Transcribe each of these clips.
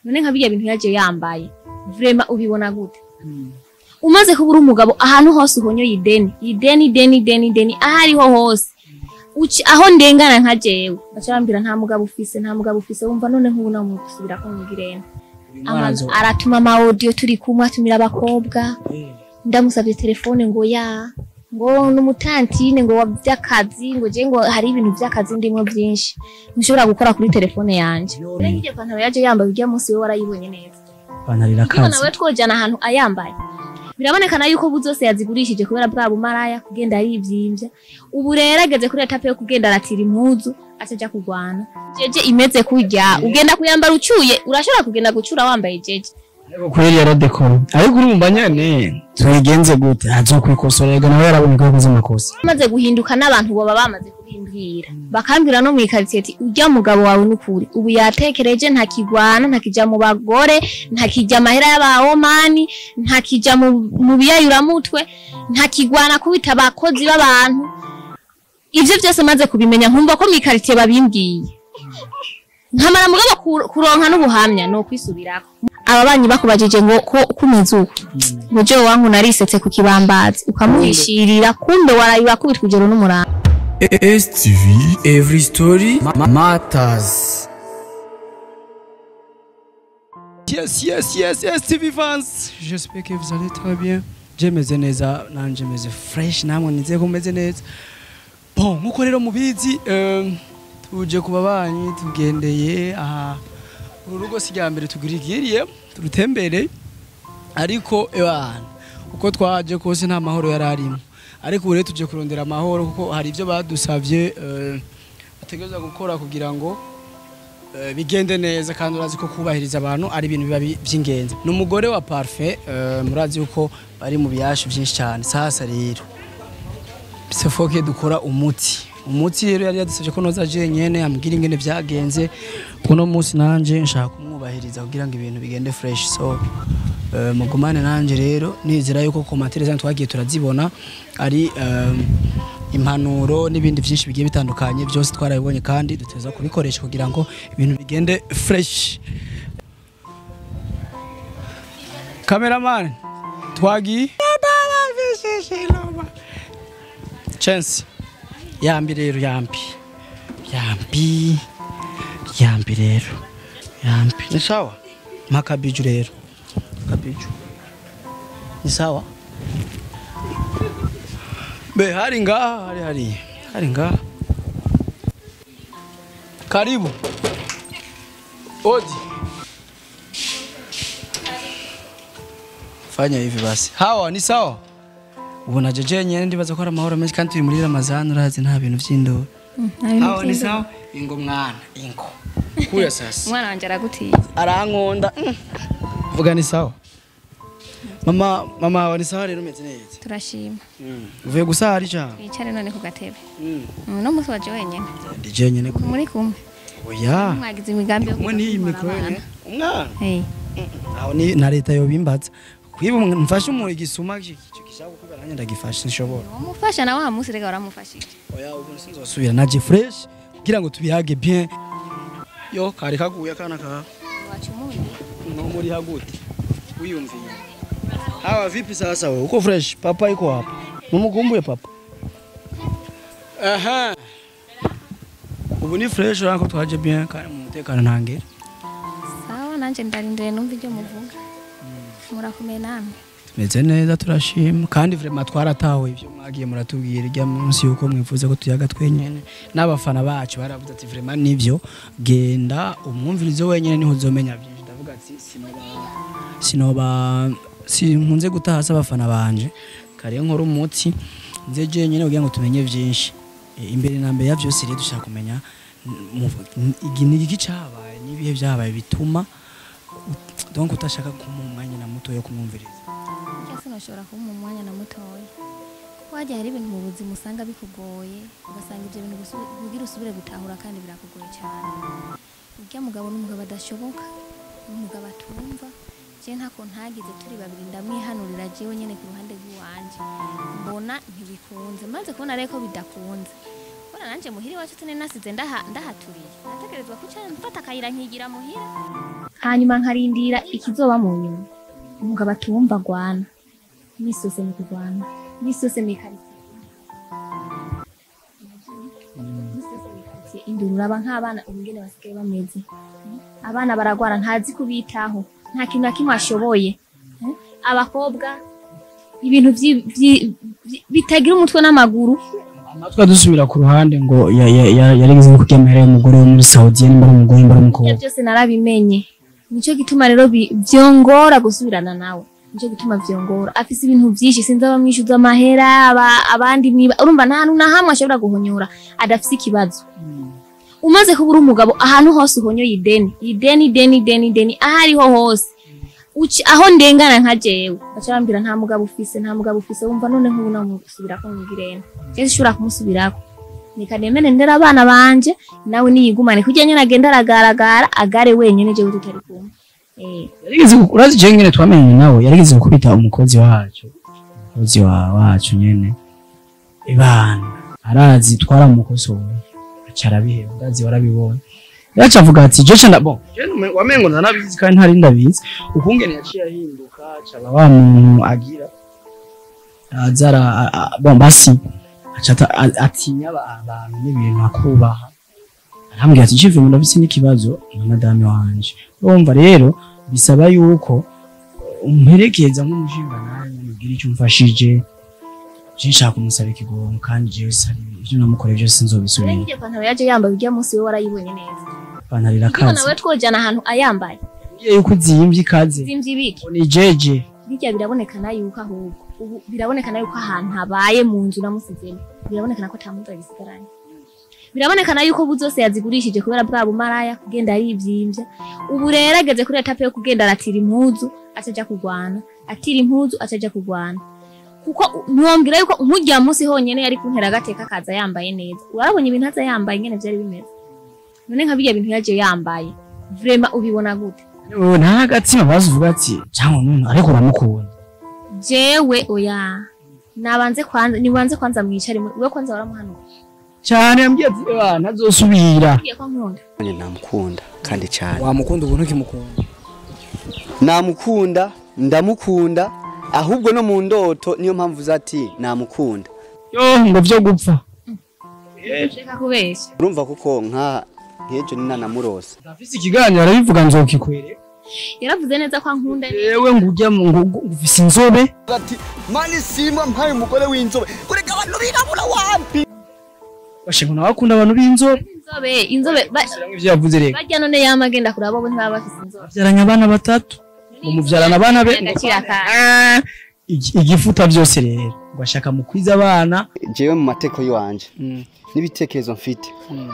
none nka birya bintu yaje yambaye vrema ubibona gute umaze kubura umugabo ahantu hose uhonyoye ideni ideni ideni ideni ideni aho ariho hose uci aho ndengana nka jewe baca bambwira nta mugabo ufise nta mugabo ufise wumva none nk'ubu namusubira ko mugirene Ama- aratuma ama audio turi kumwe atumira abakobwa ndamusabye telefone ngo ya ngo n'umutantine ngo wa vy'akazi ngo je ngo hari ibintu vy'akazi ndimo vyinshi nshobora gukora kuri telefone yanje rero iryo pantaro yaje yambaye urya munsi we warayibonye neza ipantaro Iyo irakaze nawe twojana ahantu ayambaye birabonekana yuko ubu zose yazigurishije kubera bwa bumaraya kugenda arivyimbya ubu rero ageze kuri etape yo kugenda aratira impuzu ataja kurwana jeje imeze kurya ugenda kuyambara ucyuye urashobora kugenda gucura wambaye jeje ariko kweri yaradekora ariko urumva nyene tubigenze gute azokwicosorerwa nawe yarabonye ko yakoze amakosa bamaze guhinduka n'abantu baba bamaze kubimbwira bakambwira no mwikaritsiye ati ujya mugabo wawe n'ukuri ubu yatekereje ntakigwana ntakija mu bagore ntakijya amahera y'abahomani ntakija mu, mu biyayuramutwe ntakigwana kubita abakozi b'abantu ivyo vyose maze kubimenya nkumva ko mwikaritsiye babimbwiye nkamara mugabo ku- kuronka n'ubuhamya ni ukwisubirako ababanyi bakubajije ngo ko kumeze uko ngo jewe wangu narisetse ku kibambazi ukamuhishirira kumbe waraye wakubitwa ijoro n'umuranga STV Every Story ma- Matters yes yes yes yes tv fans j'espère que vous allez très bien jemeze neza nanje meze fresh namwe nizeye ko meze neza bon nkuko rero mubizi eh, tuje kuba banyi tugendeye aha uru rugo si rya mbere tugirigiriye turutembere ariko ebana uko twaje kose nta mahoro yari arimo ariko ubu rero tuje kurondera amahoro kuko hari ibyo badusabye eh, bategereza gukora kugira ngo eh, bigende neza kandi urazi ko kubahiriza abantu ari ibintu biba bi- by'ingenzi ni umugore wa parfait eh, murazi yuko bari mu biyashu byinshi cyane sasa rero bisefoke dukora umuti umuti rero yari yadusabye ko noza jenyene ambwira ingene byagenze kuno munsi nanje nshaka kumwubahiriza kugira ngo ibintu bigende fresh so eh, mugumane nanje rero nizera yuko komantere zanyu twagiye turazibona ari eh, impanuro n'ibindi byinshi bigiye bitandukanye byose twarabibonye kandi duteza kubikoresha kugira ngo ibintu bigende fresh cameraman twagiye chance yambi rero yambi yambi yambi rero yambi ni sawa makabiju rero kabiju ni sawa be hari ngaha hari hari hari ngaha karibu odi fanya hivi basi hawa ni sawa ubu naje jenyene ndibaza ko ari amahoro menshi kandi turi muri ramazani urazi nta bintu vy'indoro hawa ni sawa ingo mwana ingo kuya sasa umwana wanje aragutiye arankonda mm. vuga ni sawa mama mama wawe ni sawa rero umeze neza turashima uvuye gusara ijambo twicare none ku gatebe uno munsi waje wenyene ndi jenyene ku muri kumwe oya mwagize imigambi yo kumwe n'iyi kuza mikoro kubana nyene umwana Hey, aho ni na leta yobimbaza kwiba umuntu mfashe umuntu igisuma icyo gishaka kubera nanjye ndagifashe sinshobora wamufasha na wa munsi rega waramufashije oya ubu sinzosubira naje fresh kugira ngo tubihage bien yo kari kaguye akana ka wacu umundi no muri hagute wiyumviye hawa vipi sasa wewe uko fresh papa iko hapa mumukumbuye papa aha ubu ni fresh urako twaje bien kandi mu mutekano ntangere sawa nanje ndarindiriye numva ibyo muvuga murakomeye namwe tumeze neza turashima kandi vraiment twaratawe ibyo mwagiye muratubwira ijya munsi yuko mwifuza ko tuyaga twenyene n'abafana bacu baravuze ati vraiment nivyo genda umwumvirizo wenyene niho uzomenya byinshi ndavuga ati sinoba sinoba sinkunze gutahasa abafana banje kare nkora umuti nze jenyene kugira ngo tumenye byinshi E, imbere na mbere ya byose rero dushaka kumenya mu- igi- ni iki cyabaye n'ibihe byabaye bituma donc utashaka kumuha umwanya na muto yo kumwumviriza Burya sinashobora kuba mu mwanya na mutoya kuko hajya hari ibintu mu buzima usanga bikugoye ugasanga ibyo bintu gusu- kugira usubire gutahura kandi birakugoye cyane urya mugabo n'umugabo adashoboka n'umugabo atumva je ntako ntagize turi babiri ndamwihanurira jewe nyene ku ruhande rw'iwanje mbona ntibikunze maze kubona rero ko bidakunze kubona nanje muhira iwacu tune nasize ndaha- ndahaturiye nategerezwa kuca mfata akayira nkigira muhira hanyuma nkarindira ikizoba mu nyuma umugabo atumva agwana imisi yose ni kurwana imisi yose ni karitsiye imisi yose ni karitsiye induru uraba nk'abana ubungene basigaye bameze abana baragwara ntazi kubitaho nta kintu na kimwe ashoboye Eh, abakobwa ibintu vyi- vyi- vyi- bitagira umutwe n'amaguru amatwi dusubira ku ruhande ngo ya- ya- ya- yarigeze no kuryamira y'umugore wo muri Saudi nimba ari umugore nimba ari ibyo umukobwa byose narabimenye nicyo gituma rero bi- vyongora gusubirana nawe nicyo gituma vyongora afise ibintu vyinshi sinzi abamwishuza amahera aba- abandi mwiba urumva nta hantu na hamwe ashobora guhonyora adafise ikibazo umaze kuba uri umugabo ahantu hose uhonyoye ideni ideni ideni ideni ideni aho ariho hose Uci- aho ndengana nka jewe baca bambwira nta mugabo ufise nta mugabo ufise wumva none nk'ubu namusubirako mwigirene jewe sinshobora kumusubirako reka nemere ndera abana banje nawe niyigumane kugira nyene agenda aragaragara agare wenyene jewe tutari kumwe eh yarigeze gu- urazi je ngene twamenye nawe yarigeze gukubita umukozi wacu umukozi wa wacu nyene ibana arazi twaramukosora aca arabiheba ndazi warabibonye yaca avuga ati je canda bon je nume- wamengo ndanabizi kandi ntari ndabizi ukungene yaciye ahinduka acaba wa muntu agira azara a- a- bon basi aca ata- a- atinya aba- abantu n'ibintu akubaha arambwira ati jive ndafise n'ikibazo na madame wanje urumva rero bisaba yuko umperekeza nk'umushinga nanjye mubwira icyo umfashije je nshaka kumusaba ikigongo kandi jewe sari ibyo namukoreye byose sinzobisubira Rero iryo pantaro yaje yambaye urya munsi we warayibonye neza ipantaro Ndiko irakaze nawe twojana ahantu ayambaye ugiye yuko uzimvye ikaze zimvye ibiki ngo ni jeje birya birabonekana yuko ahubwo ubu birabonekana yuko ahantu habaye mu nzu namusizemo birabonekana ko atamuzi agisigaranye birabonekana yuko ubu zose yazigurishije kubera bwa bumaraya kugenda arivyimbya ubu rero ageze kuri etape yo kugenda aratira impuzu ataja kurwana atira impuzu ataja kurwana kuko ntiwambwira yuko nk'urya munsi honyene yari kuntera agateka akaza yambaye neza urabonye ibintu aza yambaye ingene vyari bimeze none nka birya bintu yaje yambaye vrema ubibona gute Ubu nta gatsima bazuvuga ati cyangwa none ariko uramukunda jewe oya nabanze kwanza nibanze kwanza mwicare mu- we kwanza waramuhanuka cyane yambwiye ati "Eba, ntazosubira Ngiye ko nkunda Nanjye namukunda kandi cyane wamukunda ubu ntukimukunda namukunda ndamukunda ahubwo no mu ndoto niyo mpamvu uza ati namukunda yo ngo vyo gupfa reka kubeshya urumva kuko nka nk'ejo ni nanamurose ndafise ikiganiro arabivuga nzokikwere yaravuze neza ko ankunda yewe ngo ujya mu ngo ngo ufise inzobe ati mani simba mpaye umugore w'inzobe ureka abantu birabura wapi bashinga nawe akunda abantu b'inzobe inzobe inzobe ba- Shyiramo ivyo yavuze rero barya none yama agenda kuraba bo ntibaba bafise inzobe babyaranye abana batatu ngo mubyarana abana be agaciro ka Ah, igi- igifuta byose rero ngo ashaka mu kwiza abana jewe mu mateko yiwanje n'ibitekerezo mfite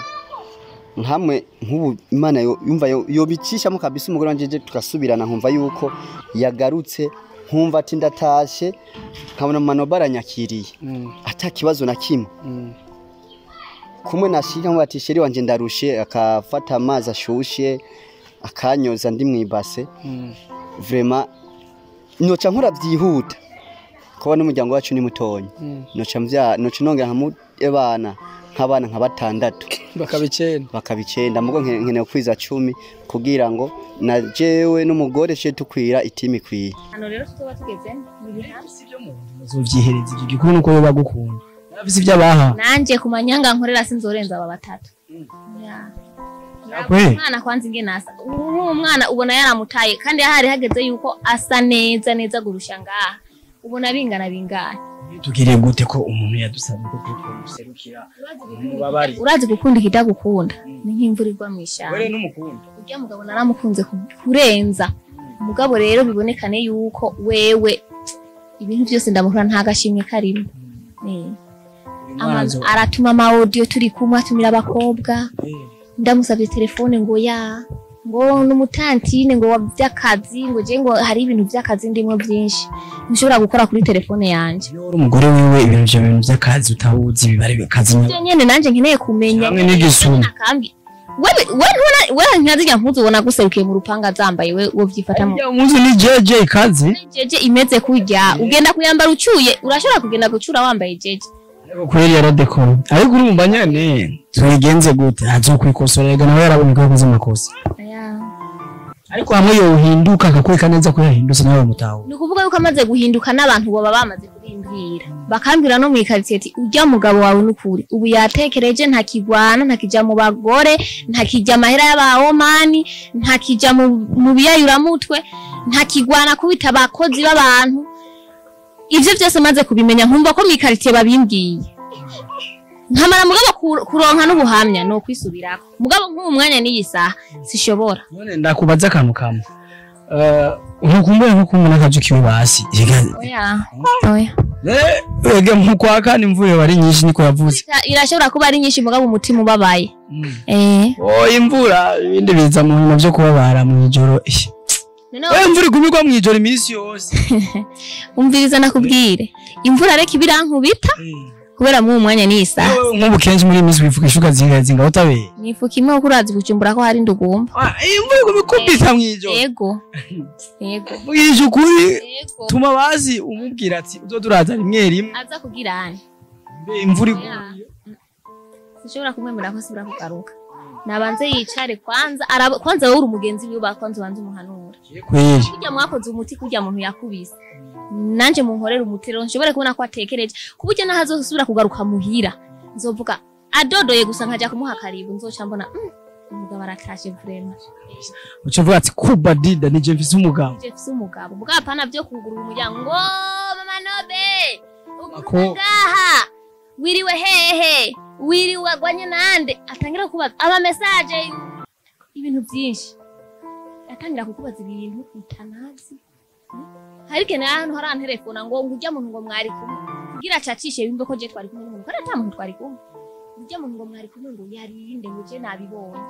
nkamwe nk'ubu imana yo- yumva yo- yobicishamo kabisa umugore wanje je tugasubirana nkumva yuko yagarutse nkumva ati ndatashe nkabona mano baranyakiriye ata kibazo na kimwe kumwe nashika nkuba ati sheri wanje ndarushe akafata amazi ashushe akanyoza ndi mwibase vrema noca nkora byihuta kuba n'umuryango wacu ni mutonya noca mvya noca nongera nkamubana nk'abana nka batandatu bakabicenda bakaba icenda mugo nke- nkeneye kwiza cumi kugira ngo na jewe n'umugore tuje tukwira itimi ikwiye hano rero tuzoba tugeze mu bihamya uzovyihereza ivyo gikuru nuko yo bagukunda nafise ivyo abaha nanje ku manyanga nkorera sinzorenza aba batatu Ya. Yakwe. umwana kwanza ingene asa ubu umwana ubona yaramutaye kandi hari hageze yuko asa neza neza gurusha ngaha ubona bingana bingana tugire gute ko umuntu yadusabye ko tumuserukira mubabari urazi gukunda ikitagukunda ni nk'imvura igwa mu ishyamba wewe n'umukunda urya mugabo naramukunze ku- kurenza umugabo rero bibonekane yuko wewe ibintu byose ndamukora nta gashimwe karimo Eh. Ama- aratuma ama audio turi kumwe atumira abakobwa ndamusabye telefone ngo ya ngo n'umutantine ngo wa by'akazi ngo je ngo hari ibintu by'akazi ndimo byinshi nshobora gukora kuri telefone yanje iyo uri umugore wiwe ibintu vyo bintu vy'akazi utawuzi bibare akazi byo nyene nanje nkeneye kumenya Hamwe n'igisuma. akambi wewe wewe ntubona wewe nkazirya mpuzu ubona guserukiye mu rupanga zambaye we wo vyifatamo Arya umunsi ni jeje ikaze jeje imeze kurya ugenda kuyambara ucyuye urashobora kugenda gucura wambaye jeje ariko kweri yaradekora ariko urumva nyene tubigenze gute azokwikosora rega nawe yarabonye ko yakoze amakosa Aya. ariko hamwe yohinduka akakwereka neza ko yahindutse nawe mutaho ni ukuvuga yuko amaze guhinduka n'abantu boba bamaze kubimbwira bakambwira no mu ikaritsiye ati ujya mugabo wawe n'ukuri ubu yatekereje ntakigwana ntakijya mu bagore ntakijya amahera y'abahomani ntakijya mu, mu biyayuramutwe ntakigwana kubita abakozi b'abantu ivyo byose maze kubimenya nkumva ko mu ikaritsiye babimbwiye nkamara mugabo ku- kuronka n'ubuhamya ni ukwisubirako mugabo nk'ubu mwanya n'iyi saha sishobora none ndakubaza akantu kamwe Eh, ntukumbure nko kumwe n'akaju kiwe basi oya oya ege mukwa kandi imvura wari nyinshi niko yavuze Ira- irashobora kuba ari nyinshi mugabo umutima ubabaye eh oh imvura ibindi biza mu bintu byo kubabara mu ijoro Ish. noneho we imvura igumirwa mu ijoro iminsi yose umviriza nakubwire imvura reka ibirankubita kubera mu mwanya n'iyi saha Wewe nk'ubu kenshi muri iyi minsi wifuka ishuka zinga zinga utabeye nifuka imwe kuko urazi kujumbura ko hari ndugumba Ah, iyi imvura iguma ikubita mu ijoro yego yego mbwije ukuri yego tuma bazi umubwira ati uzoza uraza rimwe rimwe aza kugira ane mbe imvura iguye sishobora kumwemera ko asubira kugaruka nabanze yicare kwanza araba kwanza wowe uri umugenzi wiwe bakwanza ubanze umuhanura kweli kurya mwakoze umuti kurya muntu yakubise nanje munkorera umuti rero nshobore kubona ko atekereje ku buryo naho azosubira kugaruka muhira nzovuga adodoye gusa nkajya kumuha karibu nzoca mbona "Mm, umugabo aratashe vrema uca uvuga ati kuba dida nije mfise umugabo je mfise umugabo mugabo apana vyo kugurura umuryango ngo mama nobe Ako- ugume ngaha wiriwe hehe wiriwe agwanye nande atangira kubaza ama message ibintu byinshi atangira kukubaza ibintu utanazi hari kene ahantu hari antelefona ngo ngujya muntu ngo mwari kumwe kugira acacishe bimbe ko je twari kumwe n'umuntu kandi ata muntu twari kumwe ujya muntu ngo mwari kumwe ngo yarinde ngo je nabibonye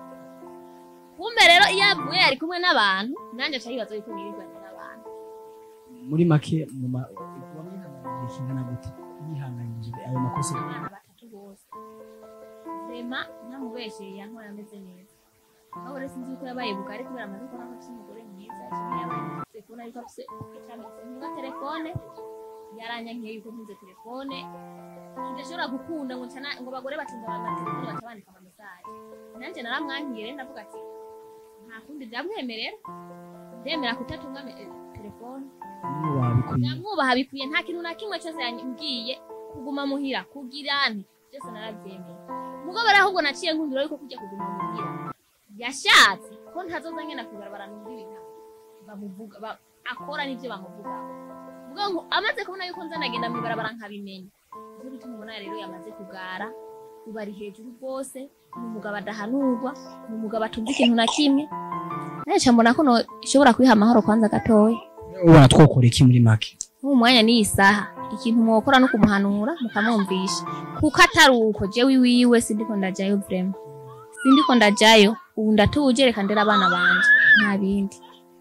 kumbe rero iyo avuye yari kumwe n'abantu nanjye aca yibaza yuko nirirwanye n'abantu muri make mu ma wamwihanganije kingana gute yihanganije ayo makosa abana batatu bose rema namubesheye yantwaye ameze neza aho rero sinzi yuko yabaye bugari kubera amaze kubona ko afite umugore mwiza kimwe yabaye muri telefone ariko afite icametse ntunga telefone yaranyankiye yuko ntunze telefone kidashobora gukunda ngo ncana ngo abagore batunze abantu na telefone baca bandika ama message nanjye naramwankiye rero ndavuga ati nta kundi byamwemerera ndemera kutatunga me- eh, telefone niwe wabikwiye ndamwubaha bikwiye nta kintu na kimwe cyose yambwiye kuguma muhira kugira nti byose narabyemeye mugabo rero ahubwo naciye nkundura yuko kujya kuguma muhira yashatse ko ntazoza ngenda kugarabara numva ibintu bamuvuga ba- akora n'ibyo bamuvuga vuga ngo amaze kubona yuko nzanagenda mu ibarabara nkabimenya nicyo gituma ubona rero yamaze kugara ubu ari hejuru rwose ni umugabo adahanurwa ni umugabo atumva ikintu na kimwe naca mbona ko no- ishobora kuyiha amahoro kwanza gatoya ubona twokora iki muri make mu mwanya n'iyi saha ikintu mwokora no kumuhanura mukamwumvisha kuko atari uko jewe iwiwe sindiko ndajayo vrema sindiko ndajayo ubu ndatuje reka ndera abana banje nta bindi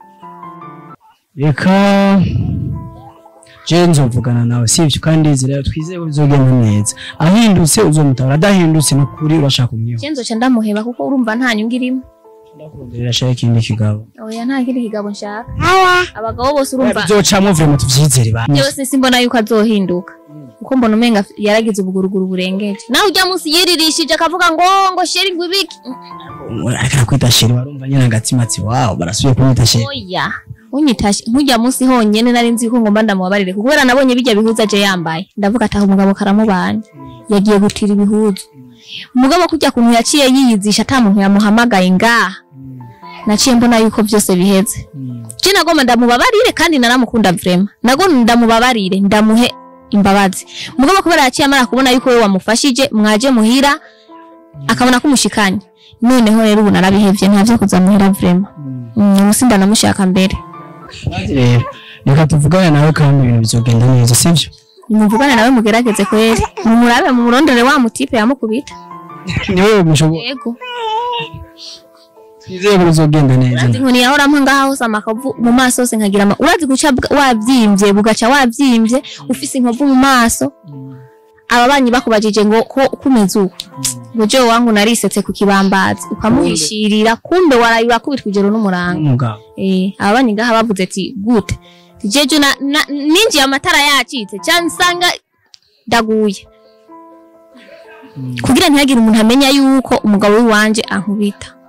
reka je nzovugana nawe sivyo kandi nzira twizeye ko bizogenda neza ahindutse uzomutabara adahindutse ni ukuri urashaka umwiho je nzoca ndamuheba kuko urumva nta nyungu irimo ndakurondera ashaka ikindi kigabo oya nta kindi kigabo nshaka abagabo bose urumva bizocamwo vrema tuvyizere ba jewe sinsi mbona yuko azohinduka kuko mbona umenga yaragize ubuguruguru burengeje nawe ujya munsi yiririshije akavuga ngo ngo sheri ngo ibiki ariko nakwita sheri warumva nyene agatsimatsi wawo barasubiye kumwita sheri oya unyitashe nkujya munsi honyene nari nzi ko ngomba ndamubabarire kuko kubera nabonye bijya bihuza je yambaye ndavuga ati aho umugabo karamubanye yagiye gutira ibihuzu umugabo kujya kuntu yaciye yiyizisha ata muntu yamuhamagaye ngaha naciye mbona yuko byose biheze je nagomba ndamubabarire kandi naramukunda vrema nagomba ndamubabarire ndamuhe imbabazi umugabo kubera yaciye amara kubona yuko we wamufashije mwaje muhira akabona ko umushikanye noneho rero ubu narabihevye ntavyo kuza muhira vrema Mm, ubu sindanamushaka mbere Maze rero reka tuvugane nawe kandi ibintu bizogenda neza sivyo nimuvugane nawe mugerageze kweri mumurabe mumurondere wa mutipe yamukubita niwe mushobora yego twizeye ko bizogenda neza urazi inkoni yahora mpa ngaha hose amakavu mu maso hose nkagira ama urazi guca bwa- wabyimbye bugaca wabyimbye ufise inkovu mu maso ababanyi bakubajije ngo ko kumeze uko ngo jewe wangu narisetse ku kibambazi ukamuhishirira kumbe waraye urakubitwa ijoro n'umuranga umugabo eh ababanyi ngaha bavuze ati gute Ati, jeje na, na ninjiye amatara yacitse cyangwa nsanga ndaguye kugira ntihagire umuntu amenya yuko umugabo w'iwanje ankubita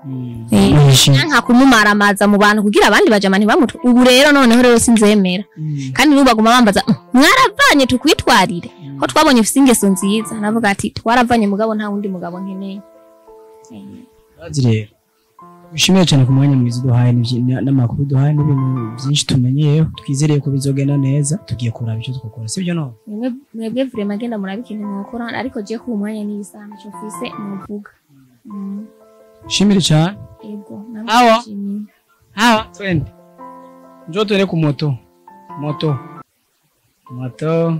Yishimye. nka kumumaramaza mu bantu kugira abandi bajamani bamutwe ubu rero noneho rero sinzemera kandi n'ubu baguma bambaza "Mm, mwaravanye tukwitwarire ko twabonye ufite ingeso nziza navuga ati twaravanye mugabo nta wundi mugabo nkeneye Bazi rero bishimiye cyane ku mwanya mwiza uduhaye n'ibyi- na- n'amakuru duhaye n'ibintu byinshi tumenyeyeho twizereye ko bizogenda neza tugiye kuraba icyo twakora sibyo no Mwebwe mwebwe vrema genda murabe ikintu mwokora ariko je ku mwanya n'isaha cyo mfise muvuga Mm, shimire cyane yego Awa. namwe hawa twende njoo tuende ku moto moto moto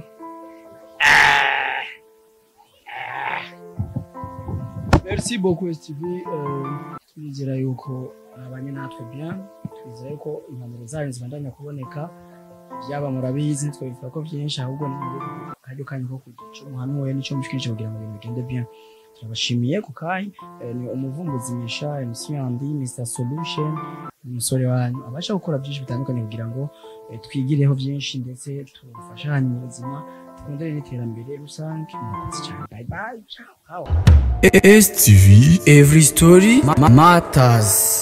merci beaucoup STV euh, twizera yuko abanye natwe bien twizera yuko impanuro zanyu zibandanya kuboneka byaba murabizi twabivuga ko byinshi ahubwo ni akaryo kanyu ko kugira icyo muhanuye n'icyo mushikije kugira ngo ibintu bigende bien turabashimiye ku kanya eh, ni umuvumbuzi misha MC Andy Mr Solution umusore wanyu abasha gukora byinshi bitandukanye kugira ngo eh, twigireho byinshi ndetse tufashanye mu buzima tukundane n'iterambere rusange murakoze cyane bye bye ciao ciao STV Every Story ma- Matters